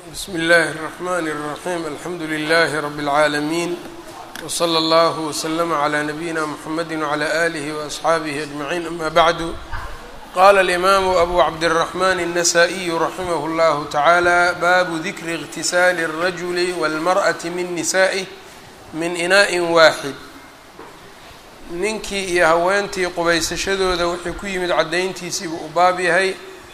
bsm اllh الرحmn الرaحيم alxamdu لlh رb العaalمين وslى اllه وslm عlى نbyina mحamedi وعlى آlih وأصxaabih أجمعين ama bعd qala الإmam أbu cabdالرحmn النsائي raximh اllah taعalى bab dikri اغtisاl الrajul والmرأة min نisائه min inaء waaxid ninkii iyo haweentii qubaysashadooda wixii ku yimid caddayntiisiibuu u baab yahay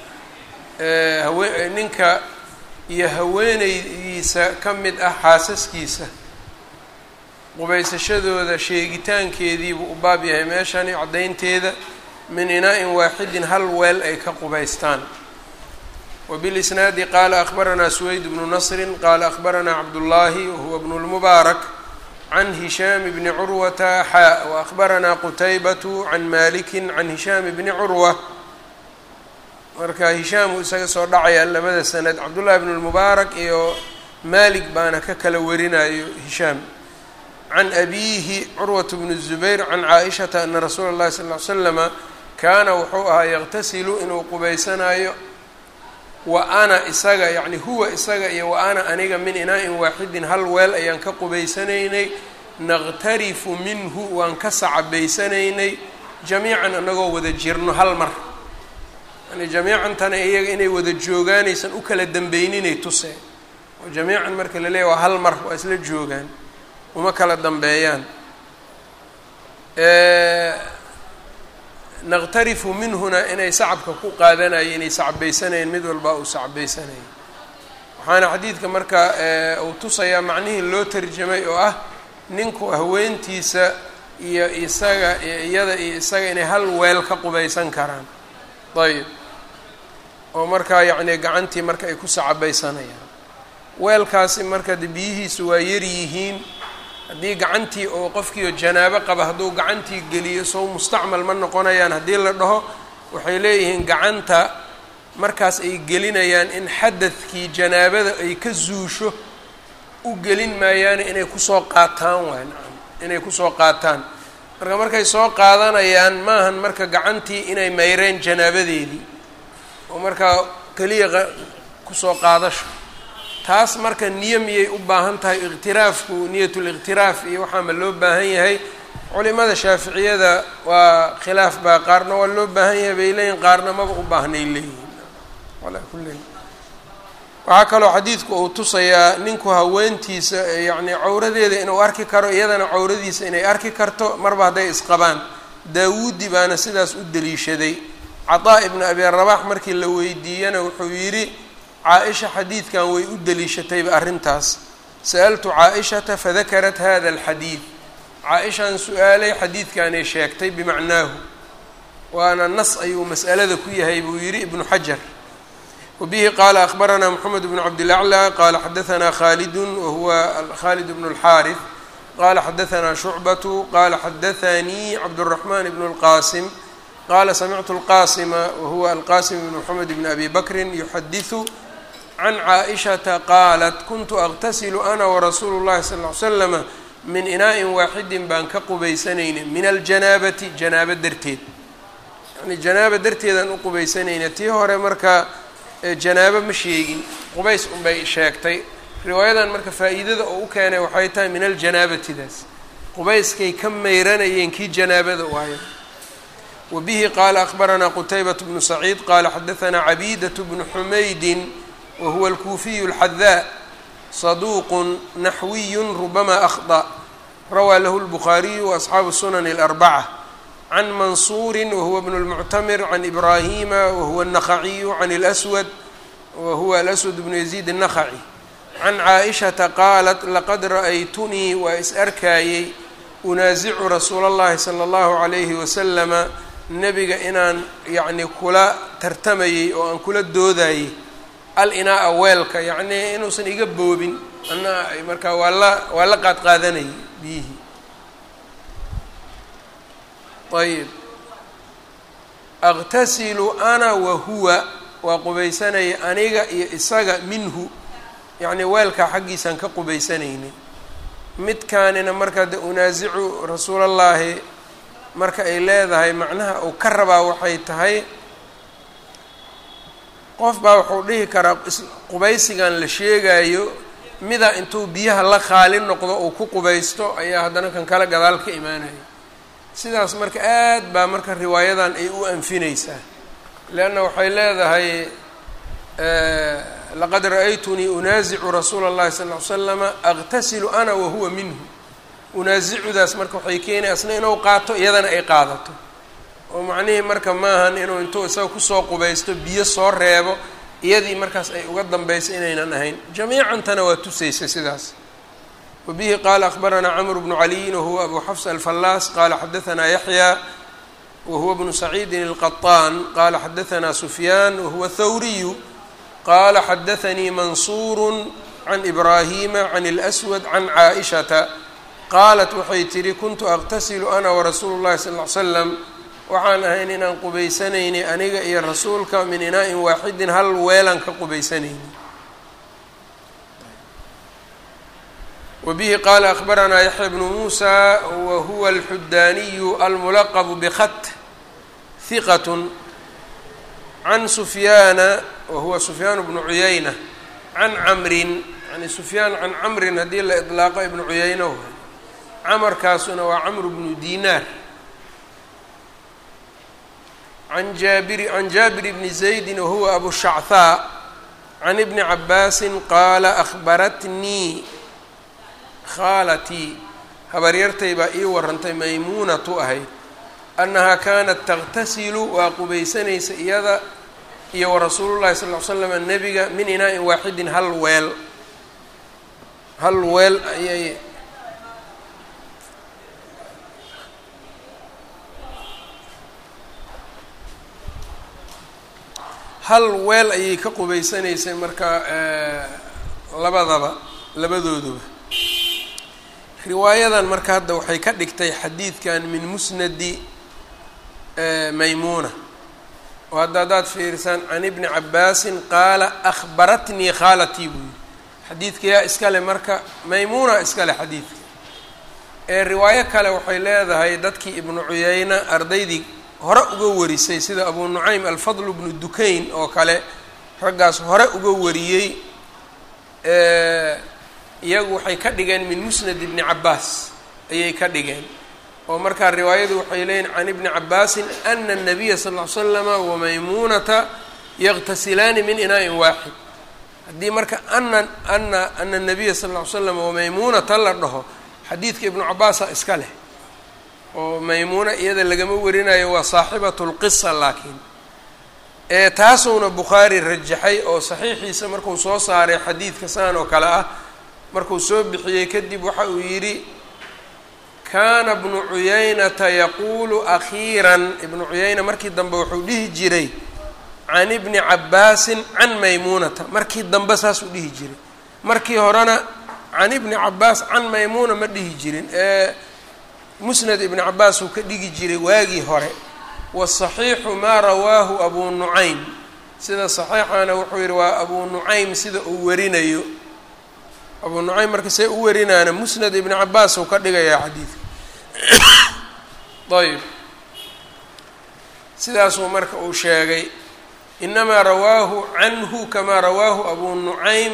ninka iyo haweeneydiisa ka mid ah xaasaskiisa qubaysashadooda sheegitaankeediibuu u baab yahay meeshani caddaynteeda min inaa-in waaxidin hal weel ay ka qubaystaan wabilisnaadi qaala akhbaranaa suweyd bnu nasrin qaala akhbaranaa cabdullaahi wahuwa bnu lmubaarak can hishaam bni curwata xaa waahbaranaa qutaybatu can maliki can hishaam bni curwa marka hishaam uu isaga soo dhacaya labada sanad cabdullahi bn lmubaarak iyo malik baana ka kala warinayo hishaam can abiihi curwat bn الzubayr can caaishata ana rasuula اllahi sal ly slama kaana wuxuu ahaa yaqtasilu inuu qubaysanayo wa ana isaga yacni huwa isaga iyo wa ana aniga min inaa-in waaxidin hal weel ayaan ka qubaysanaynay naqtarifu minhu waan ka sacabaysanaynay jamiican anagoo wada jirno hal mar yani jamiican tana iyaga inay wada joogaanaysan u kala dambeyninay tusee oo jamiican marka la leeyahy waa hal mar waa isla joogaan uma kala dambeeyaan naqtarifu minhuna inay sacabka ku qaadanayo inay sacbaysanayeen mid walba uu sacbaysanayo waxaana xadiidka marka uu tusayaa macnihii loo tarjamay oo ah ninku haweentiisa iyo isaga iyada iyo isaga inay hal weel ka qubaysan karaan ayb oo markaa yacni gacantii marka ay ku sacabaysanayaan weelkaasi marka de biyihiisu waa yar yihiin haddii gacantii oo qofkiio janaabo qaba hadduu gacantii geliyo sow mustacmal ma noqonayaan haddii la dhaho waxay leeyihiin gacanta markaas ay gelinayaan in xadadkii janaabada ay ka zuusho u gelin maayaane inay kusoo qaataan waay nacam inay kusoo qaataan marka markay soo qaadanayaan maahan marka gacantii inay mayreen janaabadeedii oo markaa keliya kusoo qaadasho taas marka niyo miyay u baahan tahay iqtiraafku niyatuliqtiraaf iyo waxaa ma loo baahan yahay culimada shaaficiyada waa khilaaf baa qaarna waa loo baahan yahay bay leeyihin qaarna maba u baahnay leeyihin alaa kulli waxaa kaloo xadiidku uu tusayaa ninku haweentiisa yacni cawradeeda inuu arki karo iyadana cawradiisa inay arki karto marba hadday isqabaan daawuudi baana sidaas u deliishaday cataa ibnu abi rabax markii la weydiiyana wuxuu yidhi caa-isha xadiidkan way u deliishatayba arrintaas sa'altu caa-ishata fadakarat hada alxadiid caa-ishaan su-aalay xadiidkanay sheegtay bimacnaahu waana nas ayuu mas'alada ku yahay buu yidhi ibnu xajar wabihi qaala akhbaranaa moxamed bnu cabdilaclى qaala xadaanaa khaalidun wahuwa khaalid bnu اlxaariث qaala xadaanaa shucbatu qaala xadaanii cabdالraxman bnu اlqasim qaala samictu اlqasima wahuwa alqasim bn moxamed bn abi bakrin yuxadiثu can caaishata qaalat kuntu aqtasilu ana warasuulu llahi sal ly slama min inaa-in waaxidin baan ka qubaysanayna min aljanaabati janaabo darteed yani janaaba darteedaan u qubaysanayna tii hore marka janaabo ma sheegin qubays unbay sheegtay riwaayadan marka faa-iidada oo u keenay waxay tahay min aljanaabatidaas qubayskay ka meyranayeen kii janaabada waayo wa bihi qaala akhbaranaa qutaybat bnu saciid qaala xadaanaa cabiidat bnu xumaydin whuwa alkuufiyu اlxadaa saduuqun naxwiyu rubama akhطأ rawaa lahu اlbukhaariyu waasxaabu sunani اlarbaca can mansuuri wahuwa bnu اlmuctamir can ibraahima wahuwa الnakhaciyu can اlswad wahuwa alaswad bnu yaziid الnakhaci can caaishata qaalat laqad ra'aytunii waa is arkaayey unaasicu rasuula اllahi salى اllahu عalayhi wasalama nebiga inaan yacni kula tartamayey oo aan kula doodayey al-inaa-a weelka yacnii inuusan iga boobin ana markaa waa la waa la qaad qaadanayay biyihii ayib aqtasilu ana wa huwa waa qubaysanaya aniga iyo isaga minhu yacnii weelkaa xaggiisaan ka qubaysanaynay midkaanina markaa de unaasicu rasuulallaahi marka ay leedahay macnaha uu ka rabaa waxay tahay qof baa wuxuu dhihi karaa qubaysigan la sheegayo mida intuu biyaha la qaali noqdo uu ku qubaysto ayaa haddana kan kale gadaal ka imaanaya sidaas marka aad baa marka riwaayadan ay u anfinaysaa leanna waxay leedahay laqad ra-aytunii unaasicu rasuula اllahi sal ly slama aqtasilu ana wahuwa minhu unaasicudaas marka waxay keenay asna inuu qaato iyadana ay qaadato oo macnihii marka maahan inuu intuu isaga kusoo qubaysto biyo soo reebo iyadii markaas ay uga dambayso inaynan ahayn jamiicantana waa tusaysa sidaas wabihi qaala akhbaranaa camr bnu caliyin wahuwa abu xafs alfallaas qaala xadaanaa yaxya wahuwa bnu saciidin alqaطaan qaala xadaanaa sufyaan wahuwa thawriyu qaala xadaanii mansuuru can ibraahima can اlأswad can caaishata qaalat waxay tidhi kuntu aqtasilu ana warasuulu llahi sal ly slam waxaan ahayn inaan qubaysanayni aniga iyo rasuulka min inaa-in waaxidin hal weelaan ka qubaysanayni wabihi qaala akhbaranaa yaxya bnu muusa wa huwa alxudaaniyu almulaqbu bkhat hiqat can sufyaana wa huwa sufyaan bnu cuyayna can camrin yani sufyaan can camrin haddii la idlaaqo ibnu cuyayna way camarkaasuna waa camru bnu dinaar an jaabiri can jaabir bni zaydi wahuwa abu shachaa can ibni cabaasin qaala akhbaratnii khaalatii habaryartay baa ii warantay maymuunatu ahayd annahaa kaanat taqtasilu waa qubaysanaysa iyada iyo warasuulu llahi sal ly slam nebiga min inaa-in waaxidin hal weel hal weel ayay hal weel ayay ka qubaysanaysay marka labadaba labadooduba riwaayadan marka hadda waxay ka dhigtay xadiidkan min musnadi maymuuna oo hadda haddaad fiirisaan can ibni cabaasin qaala akhbaratnii khaalatii buu yihi xadiidka yaa iskale marka maymuuna iskale xadiidka ee riwaayo kale waxay leedahay dadkii ibnu cuyayna ardaydii hore uga warisay sida abu nucaym alfadl bnu dukayn oo kale raggaas hore uga wariyey iyagu waxay ka dhigeen min musnad ibni cabaas ayay ka dhigeen oo markaa riwaayadu waxay leeyihin can ibni cabaasin ana الnabiya sal ll slama wamaymuunata yaqtasilaani min inaa-in waaxid haddii marka ana ana ana الnabiya sal ll ly slam wamaymuunata la dhaho xadiidka ibnu cabaasa iska leh oo maymuuna iyada lagama warinayo waa saaxibatu lqisa laakiin ee taasuuna bukhaari rajaxay oo saxiixiisa markuu soo saaray xadiidka saan oo kale ah markuu soo bixiyey kadib waxa uu yidhi kaana bnu cuyaynata yaquulu akhiiran ibnu cuyayna markii dambe wuxuu dhihi jiray can ibni cabaasin can maymuunata markii dambe saasuu dhihi jiray markii horena can ibni cabaas can maymuuna ma dhihi jirin ee musnad ibni cabaas uu ka dhigi jiray waagii hore wasaxiixu maa rawaahu abuu nucaym sida saxiixana wuxuu yidhi waa abuu nucaym sida uu warinayo abuu nucaym marka see u warinaana musnad ibni cabaas uu ka dhigayaa xadiidka ayb sidaasuu marka uu sheegay inamaa rawaahu canhu kamaa rawaahu abuu nucaym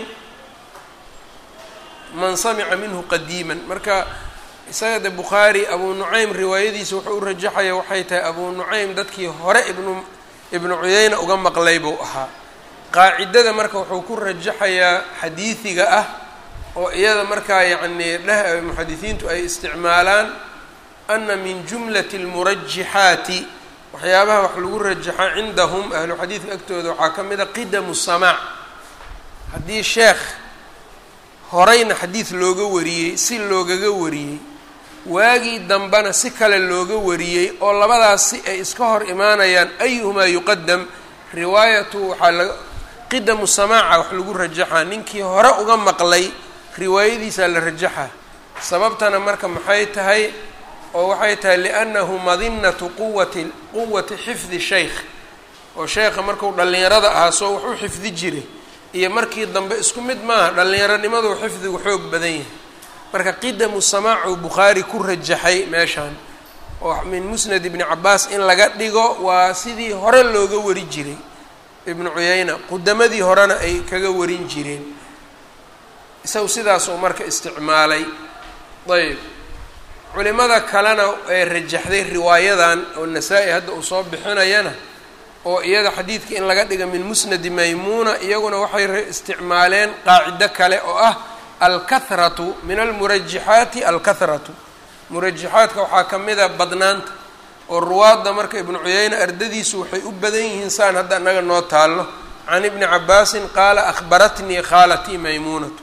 man samica minhu qadiiman marka isaga de bukhaari abuu nucaym riwaayadiisa wuxuu u rajaxaya waxay tahay abuu nucaym dadkii hore ibnu ibnu cuyayna uga maqlay buu ahaa qaacidada marka wuxuu ku rajaxayaa xadiidiga ah oo iyada markaa yacnii dheh muxadisiintu ay isticmaalaan ana min jumlati اlmurajixaati waxyaabaha wax lagu rajaxa cindahum ahlu xadiidka agtooda waxaa ka mid a qidamu samaac haddii sheekh horeyna xadiid looga wariyey si loogaga wariyey waagii dambena si kale looga wariyey oo labadaas si ay iska hor imaanayaan ayuhumaa yuqadam riwaayatu waxaa la qidamu samaaca wax lagu rajaxaa ninkii hore uga maqlay riwaayadiisaa la rajaxa sababtana marka maxay tahay oo waxay tahay liannahu madinatu quwati quwati xifdi sheykh oo sheekha marku dhallinyarada ahaa soo wax u xifdi jiray iyo markii dambe isku mid maaha dhallinyaronimadu xifdigu xoog badan yahay marka qidamu samaacu bukhaari ku rajaxay meeshaan oo min musnad ibni cabaas in laga dhigo waa sidii hore looga wari jiray ibnu cuyayna qudamadii horena ay kaga warin jireen isagu sidaasuu marka isticmaalay ayb culimada kalena ee rajaxday riwaayadan oo nasaa-i hadda uu soo bixinayana oo iyada xadiidka in laga dhiga min musnadi maymuuna iyaguna waxay isticmaaleen qaacido kale oo ah alkahratu min almurajaxaati alkahratu murajaxaadka waxaa ka mid a badnaanta oo ruwaadda marka ibnu cuyayne ardadiisu waxay u badan yihiin saan hadda annaga noo taallo can ibni cabaasin qaala akhbaratnii khaalatii maymuunatu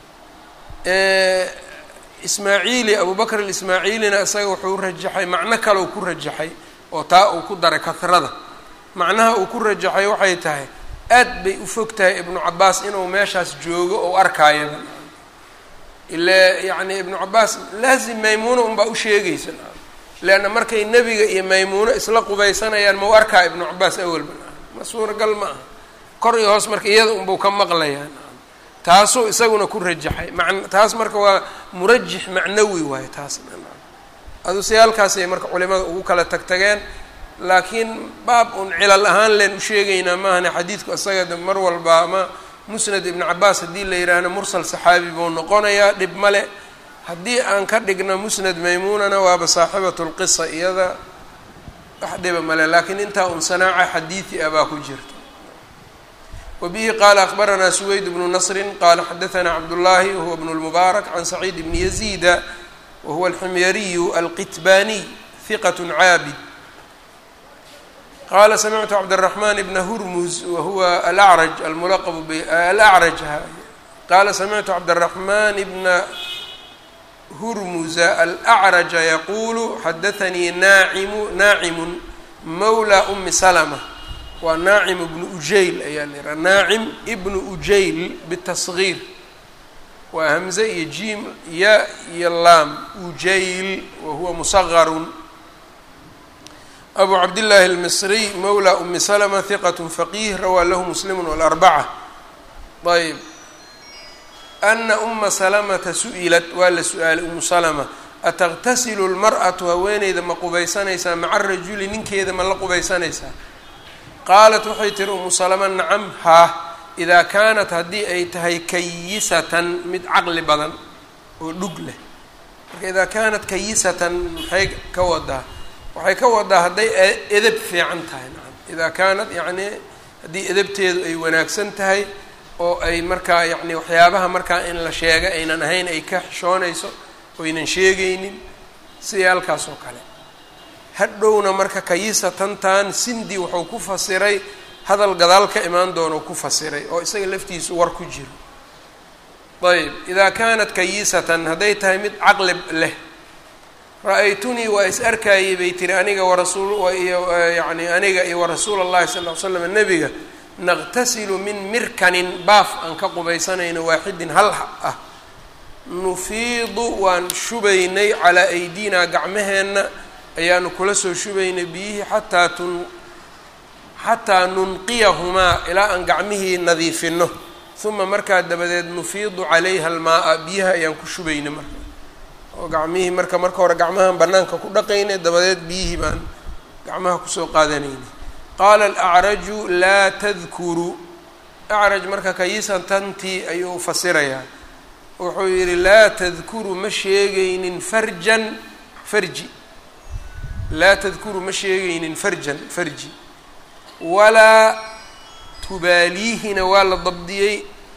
ismaaciili abubakr alismaaciilina isaga wuxuu rajaxay macno kale uu ku rajaxay oo taa uu ku daray kahrada macnaha uu ku rajaxay waxay tahay aad bay u fog tahay ibnu cabaas inuu meeshaas joogo ou arkaayaba ile yacni ibnu cabaas laazim maymuuna unbaa u sheegaysa leanna markay nebiga iyo maymuuno isla qubaysanayaan mau arkaa ibnu cabaas awalba ma suuragal ma aha kor iyo hoos marka iyada unbuu ka maqlayaa taasuu isaguna ku rajaxay man taas marka waa murajix macnawi waayo taas adu si halkaasay marka culimada ugu kala tagtageen laakiin baab un cilal ahaan leen u sheegaynaa maahane xadiidku isaga de mar walba ama musnad ibnu cabaas haddii la yidhaahno mursal saxaabi buu noqonayaa dhib male haddii aan ka dhigno musnad maymuunana waaba saaxibatu lqisa iyada wax dhiba male laakiin intaa un sanaaca xadiidi ah baa ku jirta wbihi qala akbaranaa suweyd bnu nasri qala xadaanaa cabdullaahi wahuwa bnu lmubaarak can saciid bni yaziida wahuwa alximyariyu alqitbaniy hiqat caabid qala samictu cabdالraxman bna hurmuz wahuwa alacraj almulaqab alacraj qala samictu cabdالraxman bna hurmuza alacraja yaqulu xadaanii naacimu naacimu mawla umi salma waa naacim ibnu ujayl ayaa la yihaha naacim ibnu ujayl bitasgiir waa hamze iyo jiim ya iyo laam ujayl wahuwa musagarun abu cabdillaahi almisriy mawla umi salma hiqat faqih rawaa lahu muslimu walarbaca ayb ana uma salamata su-ilat waa la su-aalay umu salma ataqtasilu lmar'atu haweeneyda ma qubaysanaysaa maca rajuli ninkeeda ma la qubaysanaysaa qaalat waxay tiri umu salama nacam haa idaa kaanat haddii ay tahay kayisatan mid caqli badan oo dhug leh marka idaa kaanat kayisatan maxay ka wadaa waxay ka wadaa hadday edeb fiican tahay nacam idaa kaanat yacni haddii edebteedu ay wanaagsan tahay oo ay markaa yacni waxyaabaha markaa in la sheega aynan ahayn ay ka xishoonayso oynan sheegaynin sidii halkaas oo kale hadhowna marka kayisatantan sindi wuxuu ku fasiray hadal gadaal ka imaan doono ku fasiray oo isaga laftiisu war ku jiro ayb idaa kaanat kayisatan hadday tahay mid caqli leh ra-aytunii waa is arkaayey bay tiri aniga warasuul iyo yani aniga iyo warasuul allahi sal ll ly slam nebiga naqtasilu min mirkanin baaf aan ka qubaysanayno waaxidin hal ah nufiidu waan shubaynay calaa aydinaa gacmaheenna ayaanu kula soo shubaynay biyihii xataa tun xataa nunqiyahumaa ilaa aan gacmihii nadiifino uma markaa dabadeed nufiidu calayha almaa-a biyaha ayaan ku shubaynay marka oo gacmihii marka marka hore gacmahaan banaanka ku dhaqaynay dabadeed biyihii baan gacmaha kusoo qaadanaynay qaala alacraju laa tadkuru acraj marka kayisan tantii ayuu fasirayaa wuxuu yidhi laa tadkuru ma sheegaynin farjan farji laa tadkuru ma sheegaynin farjan farji walaa tubaaliihina waa la dabdiyey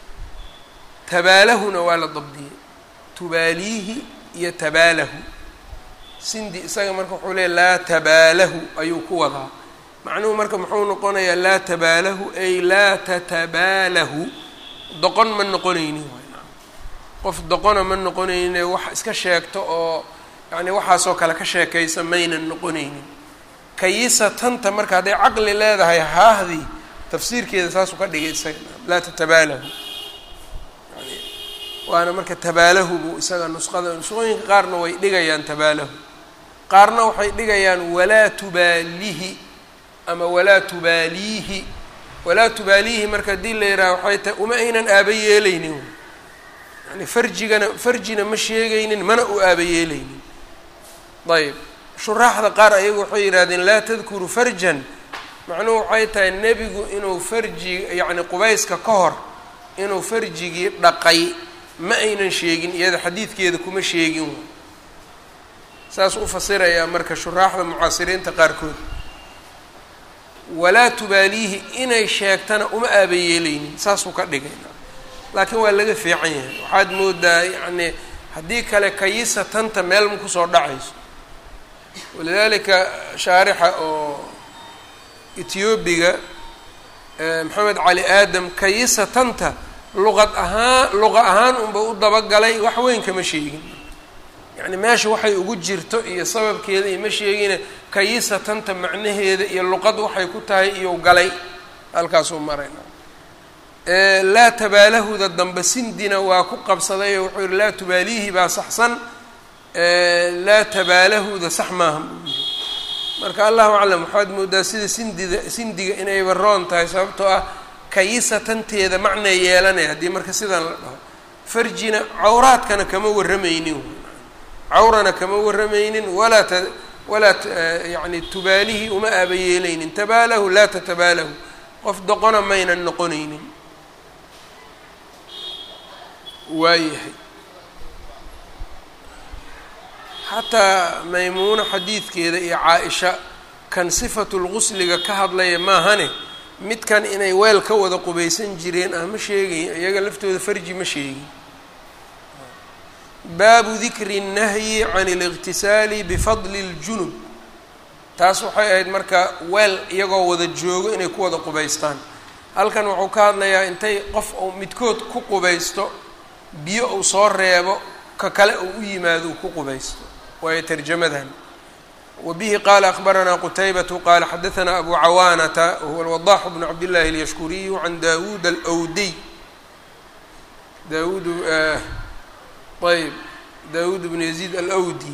tabaalahuna waa la dabdiyey tubaaliihi iyo tabaalahu sindi isaga marka wuxuu leeya laa tabaalahu ayuu ku wadaa macnuhu marka muxuu noqonayaa laa tabaalahu ay laa tatabaalahu doqon ma noqonaynin qof doqona ma noqonayne wax iska sheegto oo yacni waxaasoo kale ka sheekaysa maynan noqonaynin kayisa tanta marka hadday caqli leedahay haahdii tafsiirkeeda saasuu ka dhigay isaga laa tatabaalahu yani waana marka tabaalahu buu isaga nusqada nusqooyinka qaarna way dhigayaan tabaalahu qaarna waxay dhigayaan walaa tubaalihi ama walaa tubaaliihi walaa tubaaliihi marka haddii la yidhaha waxay tahay uma aynan aaba yeelaynin yani farjigana farjina ma sheegaynin mana u aaba yeelaynin ayb shuraaxda qaar ayagu waxay yidhahdeen laa tadkuru farjan macnuhu waxay tahay nebigu inuu farji yacni qubayska ka hor inuu farjigii dhaqay ma aynan sheegin iyada xadiidkeeda kuma sheegin saas u fasirayaa marka shuraaxda mucaasiriinta qaarkood walaa tubaaliihi inay sheegtana uma aabayeelaynin saasuu ka dhigay laakiin waa laga fiican yahay waxaad moodaa yacni haddii kale kayisa tanta meel ma kusoo dhacayso walidaalika shaarixa oo etiyoobiga maxamed cali aadam kayisa tanta luqad ahaan luqa ahaan unba u dabagalay wax weyn kama sheegin yacni meesha waxay ugu jirto iyo sababkeeda iyo ma sheegine kayisa tanta macnaheeda iyo luqad waxay ku tahay iyou galay halkaasuu marayna laa tabaalahuda dambe sindina waa ku qabsaday oo wuxuu yihi laa tubaaliihi baa saxsan laa tabaalahuda sax maaha buu yihi marka allahu aclam waxaad moodaa sida sindida sindiga inayba roon tahay sababtoo ah kayisa tanteeda macnay yeelanaya haddii marka sidan la dhaho farjina cawraadkana kama warramaynin cawrana kama warramaynin walaa t walaa yani tubaalihii uma aabayeelaynin tabaalahu laa tatabaalahu qof doqona maynan noqonaynin waayahay xataa maymuuno xadiidkeeda iyo caa-isha kan sifatulgusliga ka hadlaya maahane midkan inay weel ka wada qubaysan jireen ah ma sheegayin iyaga laftooda farji ma sheegin baabu dikri الnahyi can اliqtisaali bifadli اljunub taas waxay ahayd marka weel iyagoo wada joogo inay ku wada qubaystaan halkan wuxuu ka hadlayaa intay qof uu midkood ku qubaysto biyo uu soo reebo ka kale uu u yimaado uu ku qubaysto waayo tarjamadan wa bihi qaala akbaranaa qutaybatu qaala xadaanaa abu cawaanata wahuwa alwadaxu bnu cabdillahi alyashkuriyu can dawuud alwdiy dawuud ayb dawuud bnu yaziid alwdi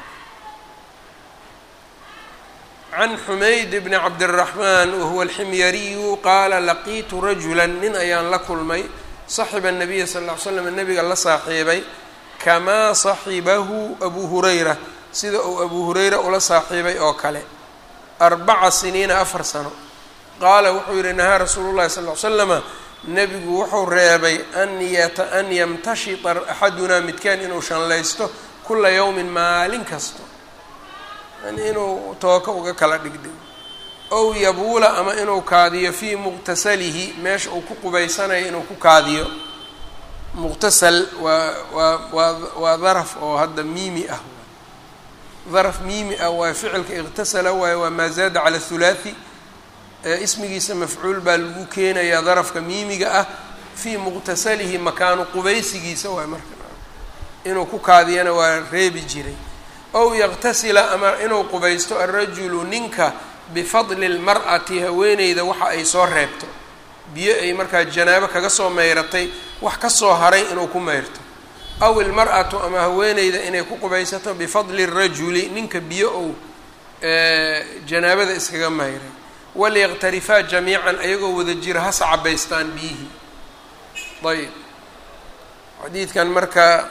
can xumayd bni cabdiraxmaan wahuwa alximyariyu qaala laqiitu rajula nin ayaan la kulmay saxiba nabiya sal ll ly slam nabiga la saaxiibay kamaa saxibahu abu hurayra sida uu abu hurayra ula saaxiibay oo kale arbaca siniina afar sano qaala wuxuu yihi nahaa rasuulu llahi sal ly slama nebigu wuxuu reebay an yata an yamtashita axadunaa midkaan inuu shanlaysto kula yowmin maalin kasto yani inuu tooka uga kala dhigdhigo ow yabuula ama inuu kaadiyo fii muqtasalihi meesha uu ku qubaysanayo inuu ku kaadiyo muqtasal waa waa waa waa daraf oo hadda miimi ah daraf miimi ah waa ficilka iqtasala waayo waa maa zaada cala thulaathi ismigiisa mafcuul baa lagu keenayaa darafka miimiga ah fii muqtasalihi makaanu qubaysigiisa waay marka inuu ku kaadiyana waa reebi jiray ow yaqtasila ama inuu qubaysto alrajulu ninka bifadli lmar'ati haweeneyda waxa ay soo reebto biyo ay markaa janaabo kaga soo meyratay wax ka soo haray inuu ku meyrto aw ilmar'atu ama haweeneyda inay ku qubaysato bifadli rajuli ninka biyo ou janaabada iskaga meyray waliyaqtarifaa jamiican ayagoo wada jira hasa cabaystaan biyihii ayb xadiidkan marka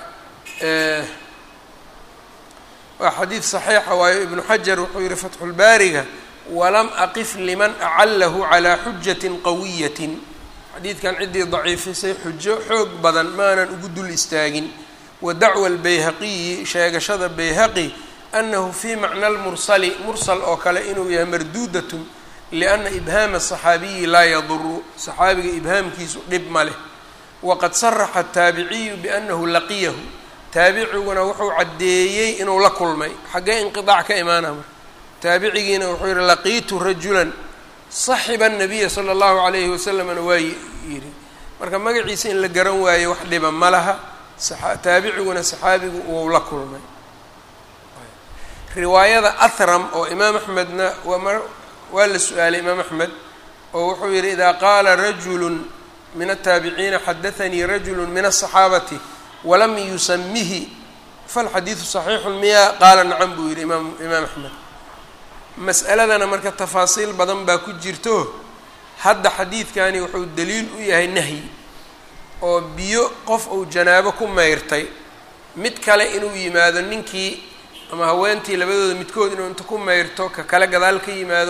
waa xadiid saxiixa waayo ibnu xajar wuxuu yihi fatxulbaariga walam aqif liman acalahu calaa xujatin qawiyatin xadiidkan ciddii daciifisay xujo xoog badan maanan ugu dul istaagin wa dacwa albayhaqiyi sheegashada bayhaqi annahu fii macna lmursali mursal oo kale inuu yahay marduudatun lianna ibhaama asaxaabiyi laa yaduru saxaabiga ibhaamkiisu dhib ma leh waqad saraxa ataabiciyu biannahu laqiyahu taabiciguna wuxuu caddeeyey inuu la kulmay xaggee inqiaac ka imaana marka taabicigiina wuxuu yihi laqiitu rajulan saxiba anabiya sala allahu calayhi wasalamna waa yidhi marka magaciisa in la garan waayo wax dhiba ma laha taabiciguna saxaabigu wuu la kulmay riwaayada ahram oo imaam axmedna waa waa la su-aalay imaam axmed oo wuxuu yihi idaa qaala rajulu min ataabiciina xadaanii rajulu min asaxaabati walam yusamihi falxadiidu saxiixun miya qaala nacam buu yihi imaam imaam axmed mas'aladana marka tafaasiil badan baa ku jirto hadda xadiidkani wuxuu daliil u yahay nahyi oo biyo qof uu janaabo ku meyrtay mid kale inuu yimaado ninkii ama haweentii labadooda midkood inuu inta ku meyrto ka kale gadaal ka yimaado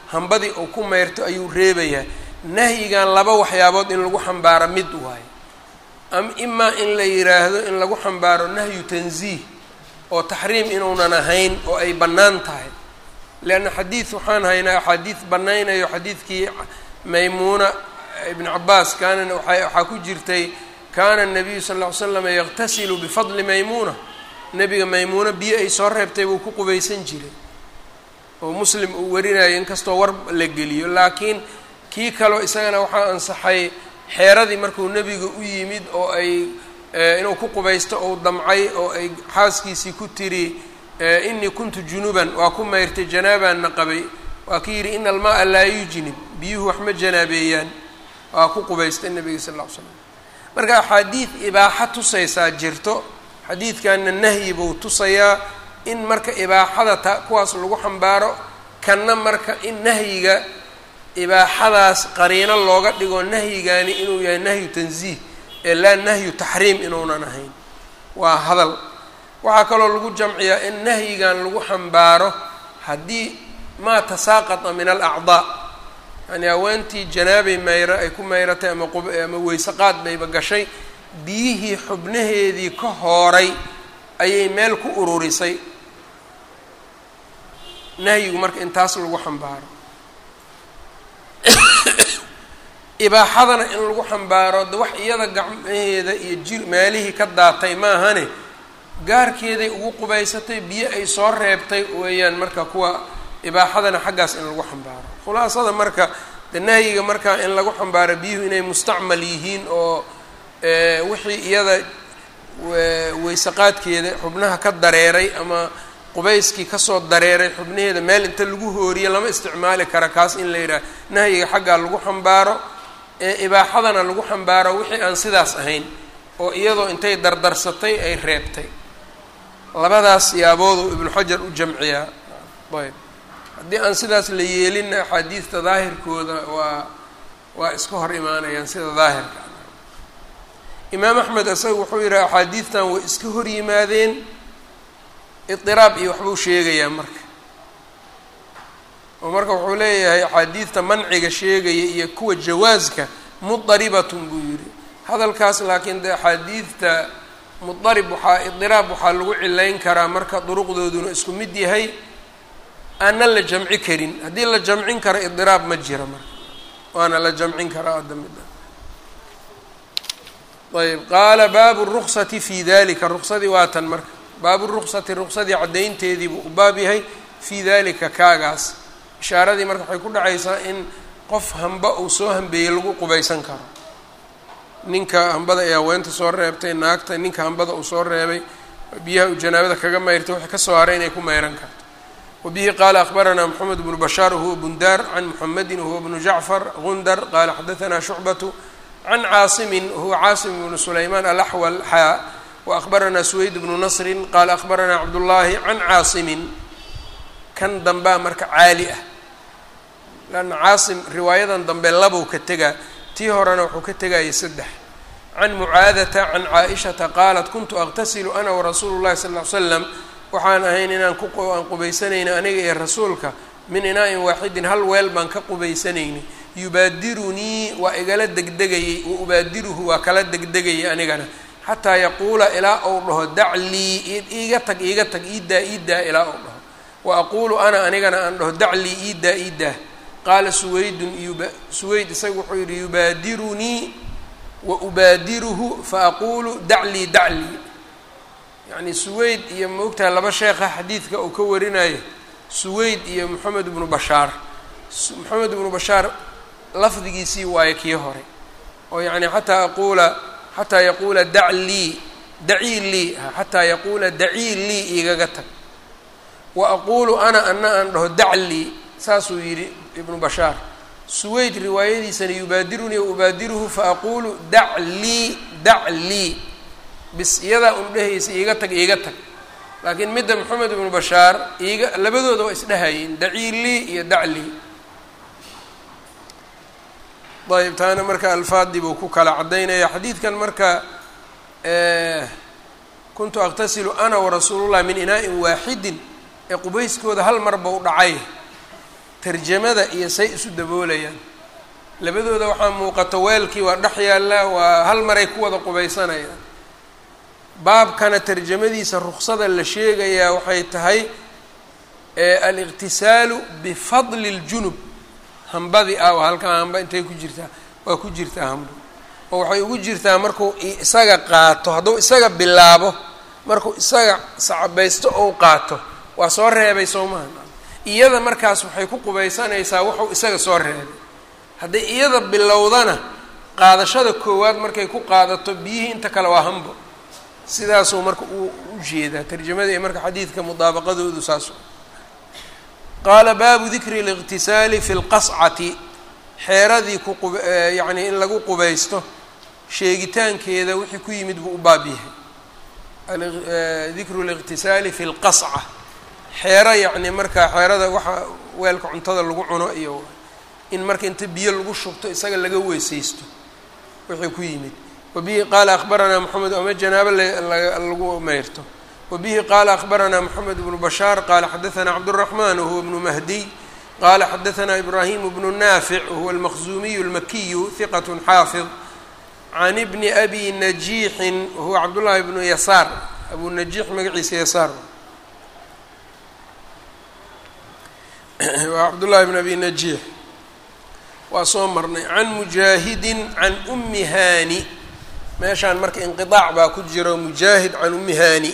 hambadii uu ku meyrto ayuu reebayaa nahyigan laba waxyaabood in lagu xambaaro mid waayo am imaa in la yidhaahdo in lagu xambaaro nahyu tanziih oo taxriim inuunan ahayn oo ay bannaan tahay leanna xadiid waxaan haynaa axaadiid bannaynayo xadiidkii maymuuna ibn cabaas kaana waxaa ku jirtay kaana nabiyu sal ll ly slam yaqtasilu bifadli maymuuna nebiga maymuuna biyo ay soo reebtay buu ku qubaysan jiray oo muslim uu warinayo inkastoo war la geliyo laakiin kii kaleo isagana waxaa ansaxay xeeradii markuu nebiga u yimid oo ay inuu ku qubaysto ou damcay oo ay xaaskiisii ku tiri inii kuntu junuban waa ku mayrtay janaabaanna qabay waa ki yidhi ina almaaa laa yujnib biyuhu wax ma janaabeeyaan waa ku qubaystay nebiga sal ll ly slam marka axaadiid ibaaxa tusaysaa jirto xadiidkanna nahyi buu tusayaa in marka ibaaxada ta kuwaas lagu xambaaro kanna marka in nahyiga ibaaxadaas qariino looga dhigo nahyigani inuu yahay nahyu tanziih ee laa nahyu taxriim inuunan ahayn waa hadal waxaa kaloo lagu jamciyaa in nahyigan lagu xambaaro haddii maa tasaaqata min alacdaa yani haweentii janaabay mayra ay ku mayratay ama ama weyseqaad bayba gashay biyihii xubnaheedii ka hooray ayay meel ku ururisay nahyigu marka in taas lagu xambaaro ibaaxadana in lagu xambaaro de wax iyada gacmaheeda iyo jir meelihii ka daatay maahane gaarkeeday ugu qubaysatay biyo ay soo reebtay weeyaan marka kuwa ibaaxadana xaggaas in lagu xambaaro khulaasada marka de nahyiga marka in lagu xambaaro biyuhu inay mustacmal yihiin oo wixii iyada weysaqaadkeeda xubnaha ka dareeray ama qubayskii kasoo dareeray xubnaheeda meel inta lagu hooriye lama isticmaali kara kaas in la yidhaha nahyiga xaggaa lagu xambaaro ee ibaaxadana lagu xambaaro wixii aan sidaas ahayn oo iyadoo intay dardarsatay ay reebtay labadaas yaaboodu ibnu xajar u jamciyaa ayb haddii aan sidaas la yeelinna axaadiista daahirkooda waa waa iska hor imaanayaan sida daahirka imaam axmed isaga wuxuu yidhaha axaadiistan way iska hor yimaadeen idiraab iyo waxbuu sheegayaa marka oo marka wuxuu leeyahay axaadiidta manciga sheegaya iyo kuwa jawaaska mudaribatun buu yidhi hadalkaas laakiin de axaadiidta mudarib waxaa idiraab waxaa lagu cilayn karaa marka duruqdooduna isku mid yahay aanan la jamci karin haddii la jamcin karo idiraab ma jira marka waana la jamcin karaa hadda midda ayb qaala baabu ruksati fi dalika ruksadii waa tan marka baabu ruksati ruksadii caddaynteedii buu u baab yahay fii dalika kaagaas ishaaradii marka waxay ku dhacaysaa in qof hamba uu soo hambeeyey lagu qubaysan karo ninka hambada ee haweenta soo reebtay naagta ninka hambada uu soo reebay biyaha uu janaabada kaga mayrtay waxay kasoo haray inay ku mayran karto wabihi qaala akhbaranaa moxamed bnu bashaar huwa bundaar can muxamedin huwa bnu jacfar gundar qaala xadaanaa shucbatu can caasimin huwa caasim bnu sulaymaan alaxwal xaa waأkhbaranaa suweyd bnu nasrin qaala akhbaranaa cabdullaahi can caasimin kan dambaa marka caali ah lanna caasim riwaayadan dambe labow ka tegaa tii horena wuxuu ka tegayay saddex can mucaadata can caaishata qaalat kuntu aqtasilu ana warasuulu llahi sal ll ly slam waxaan ahayn inaan kuaan qubaysanayna aniga iyo rasuulka min inaa-in waaxidin hal weel baan ka qubaysanaynay yubaadirunii waa igala degdegayey wa ubaadiruhu waa kala degdegayay anigana xataa yaquula ilaa ou dhaho daclii iiga tag iiga tag iidaa iidaa ilaa ou dhaho wa aquulu ana anigana aan dhaho daclii iidaa iidaa qaala suweydun suweyd isaga wuxuu yihi yubaadirunii wa ubaadiruhu fa aquulu daclii daclii yacni suweyd iyo maogtaha laba sheekha xadiidka uu ka warinayo suweyd iyo moxamed ibnu bashaar moxamed ibnu bashaar lafdigiisii waayo kii hore oo yacni xataa aquula xataa yaquula daclii dacii lii xataa yaquula dacii lii igaga tag wa aquulu ana ana aan dhaho daclii saasuu yidhi ibnu bashaar suweyd riwaayadiisana yubaadirunii wa ubaadiruhu fa aquulu daclii daclii bis iyadaa un dhehaysa iiga tag iiga tag laakiin midda moxamed ibnu bashaar iiga labadooda waa isdhehayeen dacii lii iyo daclii ayb taana marka alfaadii buu ku kala caddaynaya xadiidkan marka kuntu aqtasilu ana warasuulullah min inaa-in waaxidin ee qubayskooda hal mar bau dhacay tarjamada iyo say isu daboolayaan labadooda waxaa muuqata weelkii waa dhex yaallaa waa hal maray ku wada qubaysanayaan baabkana tarjamadiisa ruksada la sheegayaa waxay tahay aliqtisaalu bifadli اljunub hambadii ah oo halkaa hamba intay ku jirtaa waa ku jirtaa hambo oo waxay ugu jirtaa markuu isaga qaato hadduu isaga bilaabo markuu isaga sacabaysto ou qaato waa soo reebay soo maha iyada markaas waxay ku qubaysanaysaa wuxuu isaga soo reebay hadday iyada bilowdana qaadashada koowaad markay ku qaadato biyihii inta kale waa hambo sidaasuu marka u u jeedaa tarjamada iyo marka xadiidka mudaabaqadoodu saas qaala baabu dikri اliqtisaali fi اlqascati xeeradii ku qub yacnii in lagu qubaysto sheegitaankeeda wixii ku yimid buu u baab yahay dikru اliqtisaali fi اlqasca xeero yacni marka xeerada waxa weelka cuntada lagu cuno iyo in marka inta biyo lagu shubto isaga laga weysaysto wixii ku yimid wabihi qaala akhbaranaa moxamed ama janaabo lagu meyrto wabihi qaala akhbaranaa moxamed bnu bashaar qaala xadaanaa cabdالraxman wahuwa bnu mahdiy qaala xadaanaa ibraahim bnu naafic wahuwa almaqzuumiyu اlmakiyu hiqat xaafid can ibni abi najiixin wahuwa cabdullaahi bnu yasaar abu najiix magaciisa yasaar waa cabdullaahi bn abi najiix waa soo marnay can mujaahidin can umi haani meeshaan marka inqiaac baa ku jiro mujaahid can umi haani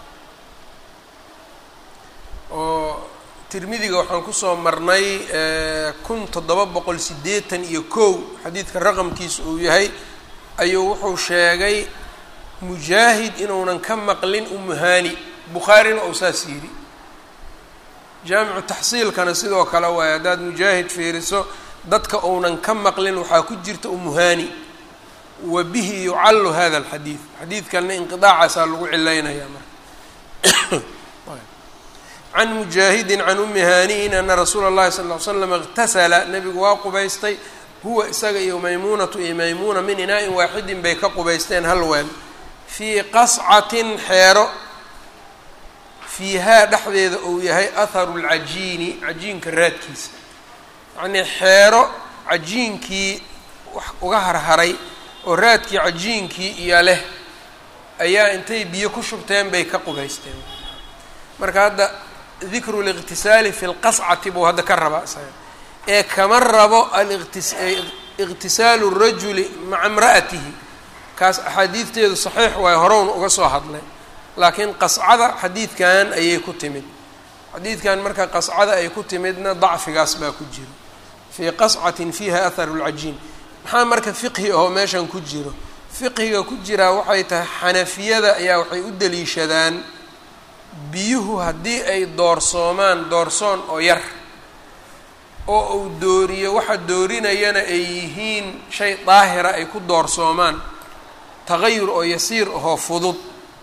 oo tirmidiga waxaan kusoo marnay kun toddoba boqol siddeetan iyo kow xadiidka raqamkiisa uu yahay ayuu wuxuu sheegay mujaahid inuunan ka maqlin umu haani bukhaarina ou saas yidhi jaamicu taxsiilkana sidoo kale waaye haddaad mujaahid fiiriso dadka uunan ka maqlin waxaa ku jirta umuhaani wa bihi yucallu hada alxadiid xadiidkanna inqidaacaasaa lagu cilaynaya marka can mujaahidin can umi haaniin ana rasuula اllahi sal ll ly slam اqtasala nebigu waa qubaystay huwa isaga iyo maymuunatu iyo maymuuna min inaa-in waaxidin bay ka qubaysteen hal weel fii qascatin xeero fiihaa dhexdeeda uu yahay atharu lcajiini cajiinka raadkiisa yacnii xeero cajiinkii wax uga harharay oo raadkii cajiinkii iyo leh ayaa intay biyo ku shubteen bay ka qubaysteen marka hadda dikru liqtisaali fi lqascati buu hadda ka rabaa isaga ee kama rabo aliqtisaalu rajuli maca imra'atihi kaas axaadiidteedu saxiix waayo horowna uga soo hadlay laakiin qascada xadiidkan ayay ku timid xadiidkan marka qascada ay ku timidna dacfigaas baa ku jiro fii qascatin fiiha atharu lcajiin maxaa marka fiqhi ahoo meeshan ku jiro fiqhiga ku jiraa waxay tahay xanafiyada ayaa waxay u daliishadaan biyuhu haddii ay doorsoomaan doorsoon oo yar oo uu dooriyo waxa doorinayana ay yihiin shay daahira ay ku doorsoomaan tagayur oo yasiir ahoo fudud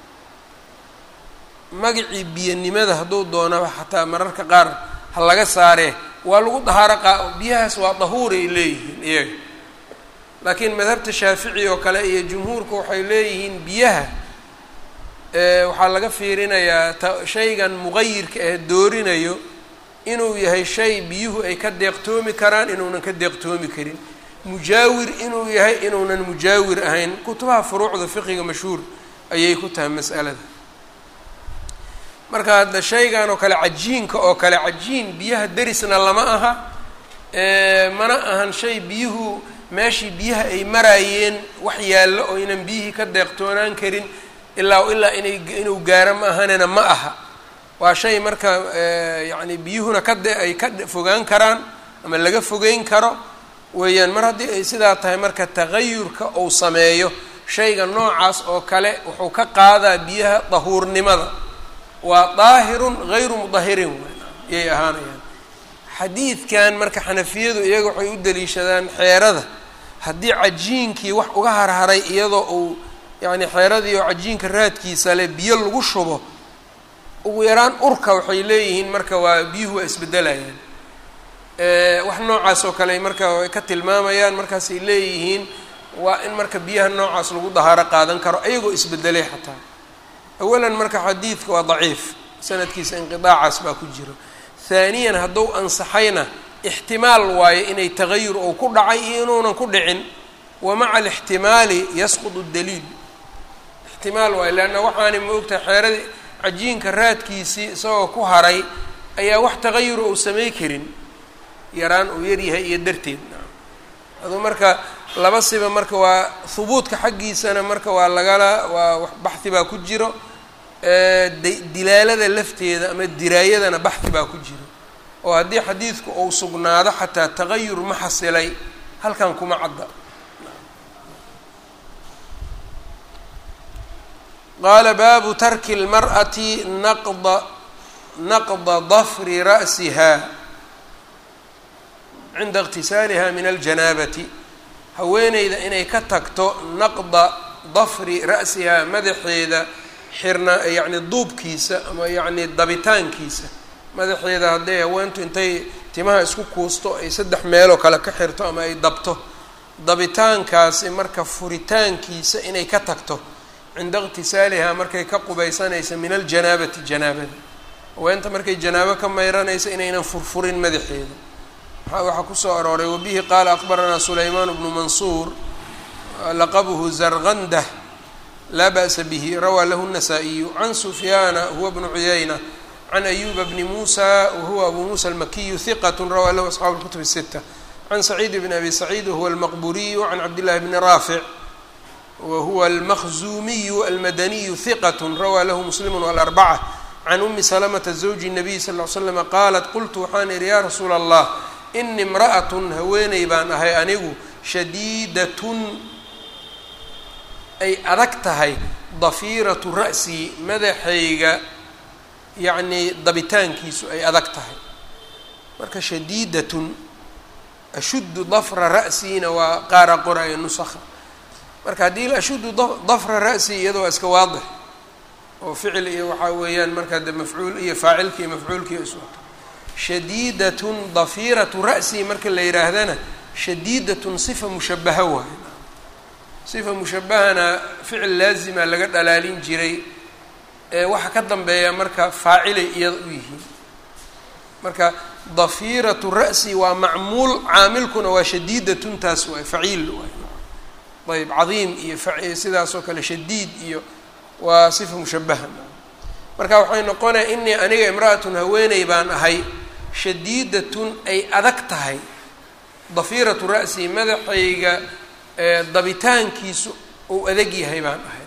magacii biyanimada hadduu doonaba xataa mararka qaar ha laga saaree waa lagu dahaaro qaa biyahaas waa dahuuray leeyihiin iyaga laakiin madhabta shaafici oo kale iyo jumhuurka waxay leeyihiin biyaha waxaa laga fiirinayaa ta shaygan muqayirka ah doorinayo inuu yahay shay biyuhu ay ka deeqtoomi karaan inuunan ka deeqtoomi karin mujaawir inuu yahay inuunan mujaawir ahayn kutubaha furuucda fiqiga mashhuur ayay ku tahay mas'alada marka hadda shaygan oo kale cajiinka oo kale cajiin biyaha derisna lama aha mana ahan shay biyuhu meeshii biyaha ay maraayeen wax yaallo oo ynan biyihii ka deeqtoonaan karin ilaa ilaa inay inuu gaaro ma ahanena ma aha waa shay marka yacni biyuhuna ka de ay ka fogaan karaan ama laga fogeyn karo weeyaan mar haddii ay sidaa tahay marka tagayurka uu sameeyo shayga noocaas oo kale wuxuu ka qaadaa biyaha dahuurnimada waa daahirun hayru mudahirin yay ahaanayaan xadiidkan marka xanafiyadu iyaga waxay u daliishadaan xeerada haddii cajiinkii wax uga harharay iyadoo uu yacni xeeradii oo cajiinka raadkiisa leh biyo lagu shubo ugu yaraan urka waxay leeyihiin marka waa biyuhu waa isbedelayaan wax noocaas oo kale marka ay ka tilmaamayaan markaasay leeyihiin waa in marka biyaha noocaas lagu dahaaro qaadan karo ayagoo isbedelay xataa awalan marka xadiidka waa daciif sanadkiisa inqidaacaas baa ku jiro haaniyan hadduu ansaxayna ixtimaal waayo inay tagayur ou ku dhacay iyo inuunan ku dhicin wa maca alixtimaali yasqudu daliil ixtimaal waayo leanna waxaani ma ogtahay xeeradii cajiinka raadkiisii isagoo ku haray ayaa wax tagayur ou samay karin yaraan uu yaryahay iyo darteed aduu marka laba siba marka waa hubuudka xaggiisana marka waa lagala waa baxhi baa ku jiro dilaalada lafteeda ama diraayadana baxhi baa ku jiro oo haddii xadiidku uu sugnaado xataa tagayur ma xasilay halkan kuma cadda qaala baabu tarki اlmar'ati naqda naqda dafri ra'siha cinda اqtisaaliha min aljanaabati haweeneyda inay ka tagto naqda dafri ra'sihaa madaxeeda xirna yacni duubkiisa ama yacni dabitaankiisa madaxeeda hadday haweentu intay timaha isku kuusto ay saddex meeloo kale ka xirto ama ay dabto dabitaankaasi marka furitaankiisa inay ka tagto cinda iqtisaalihaa markay ka qubaysanaysa min aljanaabati janaabada haweenta markay janaabo ka mayranaysa inaynan furfurin madaxeeda waxaa kusoo arooray wabihi qaala akbaranaa sulaymaan bnu mansuur laqabuhu zargandah laa ba'sa bihi rawaa lahu الnasaa-iyu can sufyaana huwa bnu cuyayna can ayuba bni muusa wahuwa abu muusa almakiyu hiqat rawaa lahu asxaabu اlkutub الsita can saciid bn abi saciid wahuwa almaqburiyu can cabdillahi bni raafic wahuwa almaqzuumiyu almadaniyu hiqat rawaa lahu muslimu walarbaca can umi salamata zawji الnabiy sal ly slama qaalat qultu waxaan idhi ya rasuula allah ini imra'atun haweeney baan ahay anigu shadiidatun ay adag tahay dafiiratu ra'sii madaxayga yacnii dabitaankiisu ay adag tahay marka shadiidatun ashuddu dafra ra'siina waa qaara qoraya nusakha marka haddii ashuddu dafra ra'sii iyada waa iska waadix oo ficil iyo waxaa weeyaan markaa de mafcuul iyo faacilki iyo mafcuulkii iswato shadiidatun dafiiratu ra'sii marka la yidhaahdana shadiidatun sifa mushabaha waayo sifa mushabahana ficil laazima laga dhalaalin jiray ee waxa ka dambeeya marka faacilay iyada u yihiin marka dafiiratu ra'si waa macmuul caamilkuna waa shadiidatun taas waay faciil waay ayb cadiim iyo sidaas oo kale shadiid iyo waa sifa mushabaha marka waxay noqonaya inii aniga imra'atun haweeney baan ahay shadiidatun ay adag tahay dafiiratu ra'si madaxayga dabitaankiisu uu adag yahay baan ahay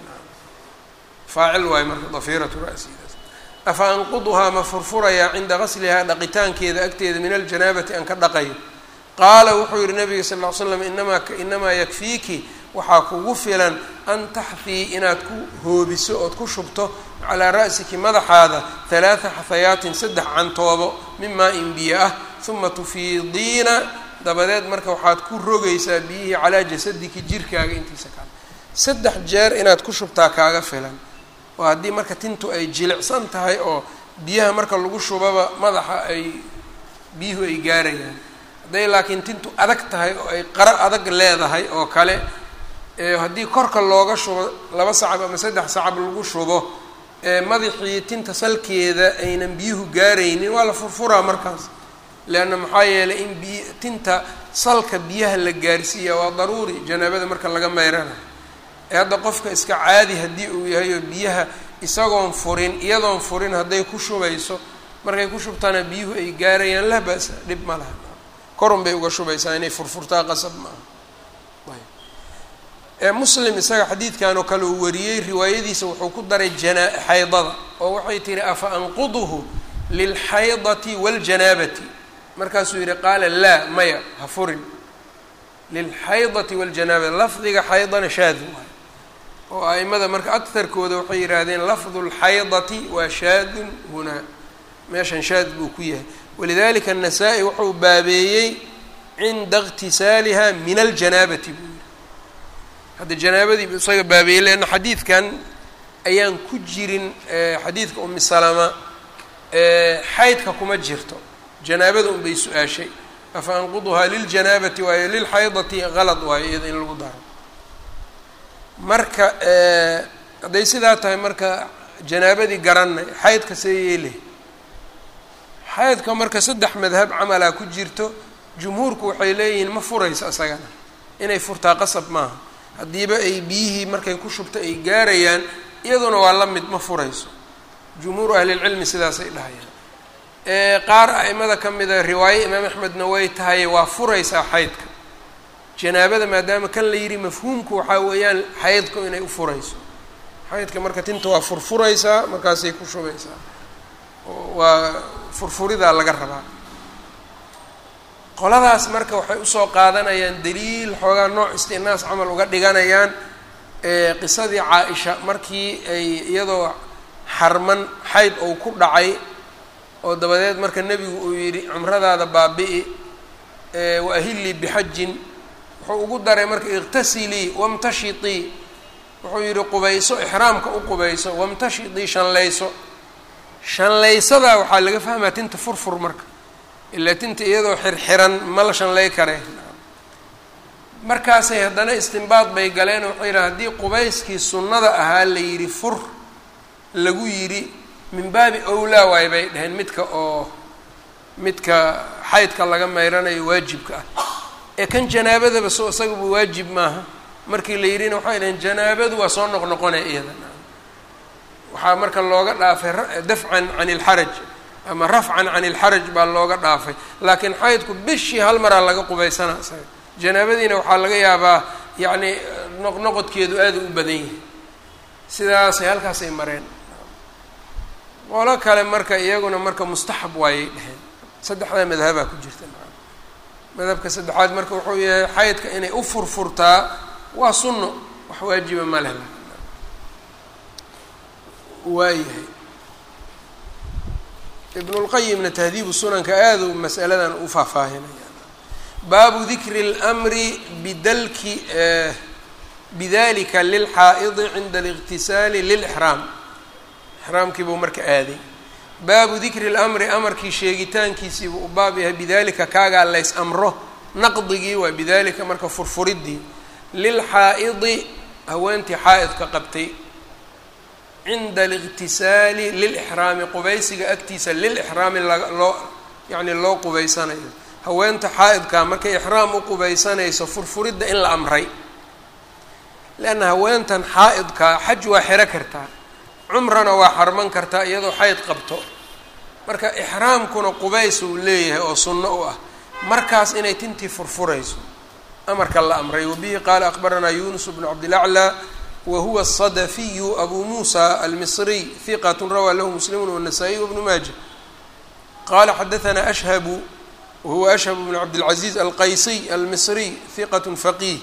faacil waayo marka dafiiratu ra'sidaas afa anquduhaa ma furfurayaa cinda gaslihaa dhaqitaankeeda agteeda min aljanaabati aan ka dhaqayo qaala wuxuu yihi nabiga sal ll ly slam inamaa inamaa yakfiiki waxaa kugu filan an taxfii inaad ku hoobiso ood ku shubto calaa ra'siki madaxaada halaata xafayaatin saddex cantoobo min maa-in biyo ah uma tufiidiina dabadeed marka waxaad ku rogaysaa biyihii calaa jasadiki jirkaaga intiisa kale saddex jeer inaad ku shubtaa kaaga filan oo haddii marka tintu ay jilicsan tahay oo biyaha marka lagu shubaba madaxa ay biyuhu ay gaarayaan hadday laakiin tintu adag tahay oo ay qaro adag leedahay oo kale haddii korka looga shubo laba sacab ama saddex sacab lagu shubo madaxii tinta salkeeda aynan biyuhu gaaraynin waa la furfuraa markaas leanna maxaa yeelay in biy tinta salka biyaha la gaarsiiya waa daruuri janaabada marka laga meyranayo ee hadda qofka iska caadi haddii uu yahay oo biyaha isagoon furin iyadoon furin hadday ku shubayso markay ku shubtaana biyuhu ay gaarayaan laa ba'sa dhib ma laha korun bay uga shubaysaa inay furfurtaa qasab maaha muslim isaga xadiidkan oo kale uu wariyey riwaayadiisa wuxuu ku daray jana xaydada oo waxay tihi afa anquduhu lilxaydati waاljanaabati markaasuu yihi qaala laa maya ha furin lilxaydati waاljanaabati lafdiga xaydana shaad waay oo aimada marka akarkooda waxay yidhaahdeen lafdu lxaydati waa shaadun hunaa meeshan shaad buu ku yahay walidalika الnasaa-i wuxuu baabeeyey cinda اqtisaaliha min aljanaabati buu hadda janaabadii isaga baabeeyey leanna xadiidkan ayaan ku jirin xadiidka umi salama xaydka kuma jirto janaabada un bay su-aashay afa anquduhaa liljanaabati waayo lilxaydati qalad waayo iyada in lagu daro marka hadday sidaa tahay marka janaabadii garanay xaydka see yeeleh xaydka marka saddex madhab camalaa ku jirto jumhuurku waxay leeyihiin ma furayso isagana inay furtaa qasab maaha haddiiba ay biyihii markay ku shubta ay gaarayaan iyaduna waa la mid ma furayso jumhuuru ahlilcilmi sidaasay dhahayaan qaar a'imada ka mida riwaaye imaam axmedna way tahay waa furaysaa xaydka janaabada maadaama kan la yidhi mafhuumku waxaa weeyaan xaydku inay u furayso xaydka marka tinta waa furfuraysaa markaasay ku shubaysaa waa furfuridaa laga rabaa qoladaas marka waxay usoo qaadanayaan daliil xoogaa nooc istinaas camal uga dhiganayaan qisadii caa-isha markii ay iyadoo xarman xayd ou ku dhacay oo dabadeed marka nebigu uu yidhi cumradaada baabi'i wa ahillii bixajin wuxuu ugu daray marka iqtasilii wamtashitii wuxuu yidhi qubayso ixraamka u qubayso wamtashitii shanlayso shanlaysadaa waxaa laga fahmaa tinta furfur marka ilaa tinta iyadoo xirxiran ma la shanlay kare markaasay haddana istinbaad bay galeen waxay yidhaha haddii qubayskii sunnada ahaa la yidhi fur lagu yidhi min baabi owlaa waay bay dhaheen midka oo midka xaydka laga mayranayo waajibka ah ee kan janaabadaba so isaguba waajib maaha markii la yidhina waxay dhaheen janaabadu waa soo noqnoqonaya iyada waxaa marka looga dhaafay dafcan can ilxaraj ama rafcan can ilxaraj baa looga dhaafay laakiin xaydku bishii hal maraa laga qubaysana isaga janaabadiina waxaa laga yaabaa yacni noqnoqodkeedu aada u badan yahay sidaasay halkaasay mareen qolo kale marka iyaguna marka mustaxab waayay dheheen saddexdaa madhabaa ku jirta madhabka saddexaad marka wuxuu yahay xaydka inay u furfurtaa waa sunno wax waajiba ma leh waayahay ibnulqayimna tahdiibu sunanka aada u masaladan u faahfaahinaya baabu dikri اlmri bidalki bidalika lilxaa'idi cinda اliqtisaali lilixraam ixraamkii buu marka aaday baabu dikri اlamri amarkii sheegitaankiisiibuu u baab yahay bidalika kaagaa lays amro naqdigii waa bidalika marka furfuridii lilxaa'idi haweentii xaa'idka qabtay cinda aliqtisaali lilixraami qubaysiga agtiisa lilixraami loo yacni loo qubaysanayo haweenta xaa'idkaa markay ixraam u qubaysanayso furfuridda in la amray leanna haweentan xaa'idkaa xaj waa xiro kartaa cumrana waa xarman kartaa iyadoo xayd qabto marka ixraamkuna qubays uu leeyahay oo sunno u ah markaas inay tintii furfurayso amarka la amray wabihi qaala aqbaranaa yunus bnu cabdilaclaa whuwa الصdفiyu abu muسى almصriy ثiqة rawى lahu mslim والنasائي وبن maaجة qala xadaثna أshhb wahuwa أshhb بن cabdالعaزيز alqaysiy almصriy ثiqة faqih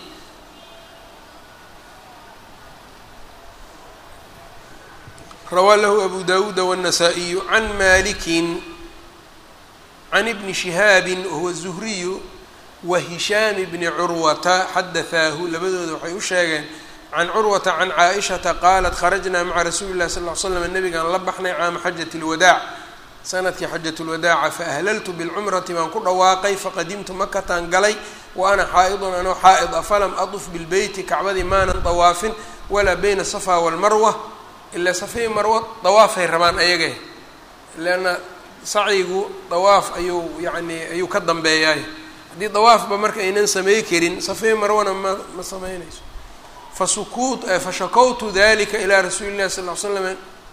rawى lahu abu dawuda والنasائiyu عan maliki عan bni شihaabi wahuwa الزhriyu wahishaam bni curwata xadaثaahu labadooda waxay u sheegeen can curwata can caaishata qaalat kharajnaa maca rasuuli llahi sal l slam nabigaan la baxnay caama xajat lwadaac sanadkii xajat lwadaaca faahlaltu bilcumrati baan ku dhawaaqay faqadimtu makataan galay wa ana xaa'idun anoo xaa'id a falam aduf bilbeyti kacbadii maanan dawaafin walaa bayna safa walmarwa ilaa safai marwa dawaafay rabaan ayagee leanna sacyigu dawaaf ayuu yani ayuu ka dambeeyaay haddii dawaafba marka aynan samey karin safai marwana ma ma sameynayso fasukut fashakawtu dalika ilaa rasuuli llahi sal l slam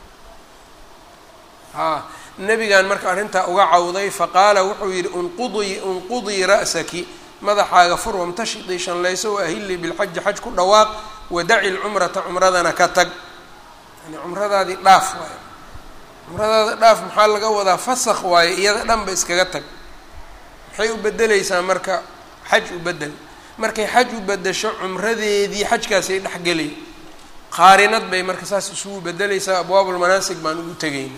a nabigaan marka arrintaa uga cawday faqaala wuxuu yihi unqudii unqudii ra'saki madaxaaga fur wamtashidii shanlayso waahilii bilxaji xaj ku dhawaaq wadaci lcumrata cumradana ka tag yani cumradaadii dhaaf waayo cumradaada dhaaf maxaa laga wadaa fasakh waayo iyada dhanba iskaga tag maxay u bedeleysaa marka xaj u bedel markay xaj u bedesho cumradeedii xajkaasay dhexgelay qaarinad bay marka saas isugu bedeleysaa abwaabulmanaasig baan ugu tegayna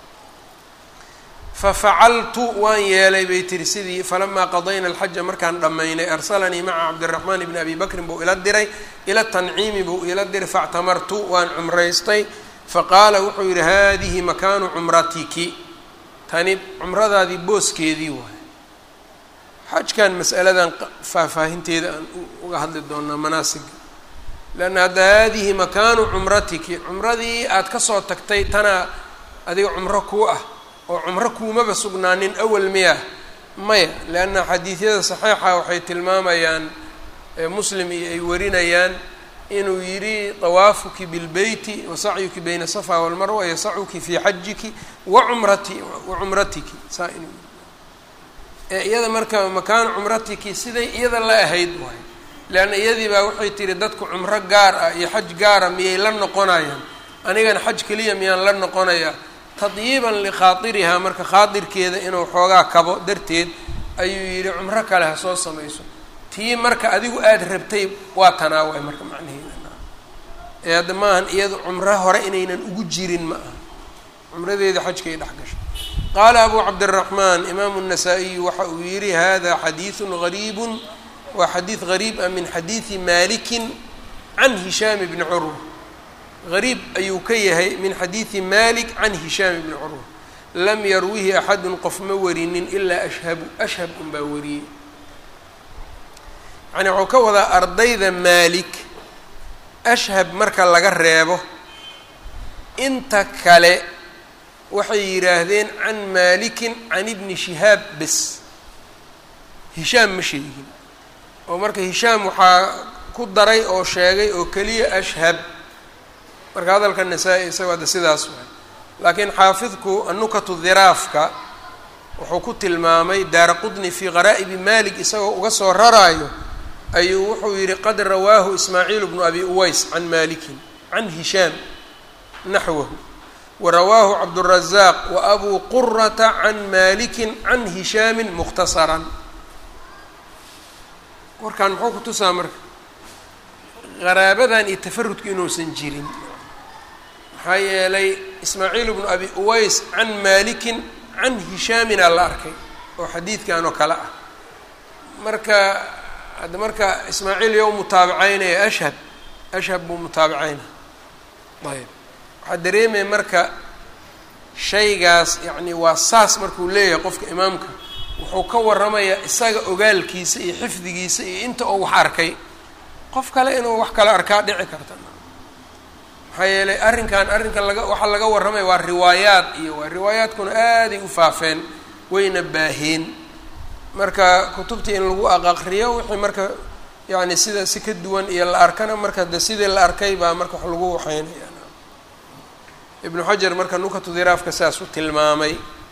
fafacaltu waan yeelay bay tiri sidii falamaa qadayna alxaja markaan dhammaynay arsalanii maca cabdiraxmaan bni abi bakrin buu ila diray ila tanciimi buu ila diray factamartu waan cumraystay faqaala wuxuu yihi hadihi makaanu cumratiki tani cumradaadii booskeedii waay xajkan masaladan faahfaahinteeda aan uga hadli doonaa manaasiga leanna hadda haadihi makaanu cumratiki cumradii aad kasoo tagtay tanaa adiga cumro kuu ah oo cumro kuumaba sugnaanin awal miya maya leanna xadiidyada saxiixa waxay tilmaamayaan muslim iyo ay warinayaan inuu yidhi طawaafuki bilbeyti wasacyuki bayna safa walmarwa yasacuki fii xajiki wacumrati wacumratiki saa inuu yii iyada marka makaanu cumratiki siday iyada la ahayd waay leanna iyadii baa waxay tihi dadku cumro gaar ah iyo xaj gaara miyay la noqonayaan anigana xaj keliya miyaan la noqonayaa tadyiiban likhaairihaa marka khaadirkeeda inuu xoogaa kabo darteed ayuu yidhi cumro kale ha soo samayso tii marka adigu aada rabtay waa tanaawaay marka macnaheeda ee hadda maahan iyadu cumro hore inaynan ugu jirin ma aha cumradeeda xajkay dhex gashay qaala abu cabdiraxmaan imaamu الnasaa-iyu waxa uu yihi hada xadiiثu gariibu waa xadiid gariib ah min xadiidi malikin can hishaam bni curwa gariib ayuu ka yahay min xadiidi malik can hishaam bni curwa lam yarwihi axadu qof ma warinin ilaa ashhabu ashhab un baa wariyey yani waxuu ka wadaa ardayda maalik ashhab marka laga reebo inta kale waxay yidhaahdeen can maalikin can ibni shihaab bes hishaam ma sheegin oo marka hishaam waxaa ku daray oo sheegay oo keliya ashhab marka hadalka nasaa-i isago hadda sidaas waay laakiin xaafidku anukatu dhiraafka wuxuu ku tilmaamay daara qudni fii qaraa'ibi malik isagoo uga soo raraayo ayuu wuxuu yihi qad rawaahu ismaaciil bnu abi uways can malikin can hishaam naxwahu warawaahu cabdالrazaaq waabuu qurata can malikin can hishaamin mukhtasaran warkaan muxuu ku tusaa marka qaraabadan iyo tafarudku inuusan jirin maxaa yeelay ismaaciil bnu abi uways can malikin can hishaamina la arkay oo xadiidkan oo kale ah marka hadda marka ismaaciil yow mutaabicaynaya ashhab ashhab buu mutaabicaynaya ayb waxaa dareemaya marka shaygaas yacni waa saas markuu leeyahay qofka imaamka wuxuu ka waramayaa isaga ogaalkiisa iyo xifdigiisa iyo inta oo wax arkay qof kale inuu wax kale arkaa dhici karta maxaa yeelay arrinkan arrinkan laga waxaa laga warramaya waa riwaayaad iyo waa riwaayaadkuna aaday u faafeen wayna baaheen marka kutubtii in lagu aqaqriyo wixii marka yacni sida si ka duwan iyo la arkana marka de sidii la arkay baa marka wax lagu waxeynaya ibnu xajar marka nukatu diraafka saas u tilmaamay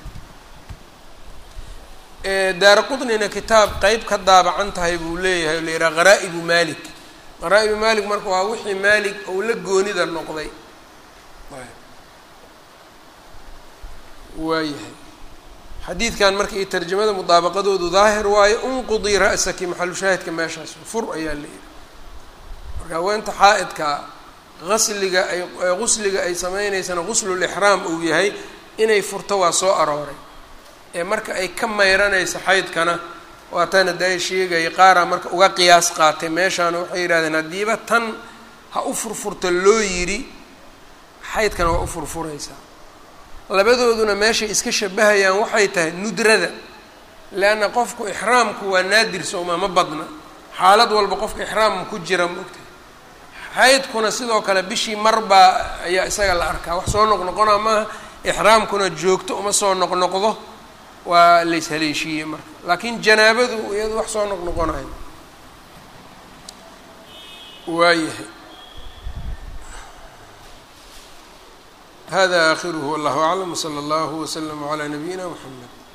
daara qudnina kitaab qeyb ka daabacan tahay buu leeyahay oo la yidhaha qaraa'ibu malik qaraa'ibu malik marka waa wixii malik ou la goonida noqday waayahay xadiidkan marka iyo tarjamada mudaabaqadoodu daahir waayo unqudii ra'saki maxalu shaahidka meeshaas fur ayaa la yidhi marka haweenta xaa-idka asliga ay gusliga ay sameyneysana guslulixraam uu yahay inay furto waa soo arooray ee marka ay ka mayranayso xaydkana waatana daay sheegaya qaaraa marka uga qiyaas qaatay meeshaana waxay yidhahdeen haddiiba tan ha u furfurta loo yidhi xaydkana waa u furfuraysaa labadooduna meeshay iska shabahayaan waxay tahay nudrada leanna qofku ixraamku waa naadir sooma ma badna xaalad walba qofka ixraam ku jira maogtahay xaydkuna sidoo kale bishii marbaa ayaa isaga la arkaa wax soo noqnoqona maaha ixraamkuna joogto uma soo noqnoqdo waa lays haleeshiiyey marka laakiin janaabadu iyadu wax soo noqnoqonayo waayahay hada aakhiruhu wallahu aclam wsala allahu waslama calaa nabiyina mxamed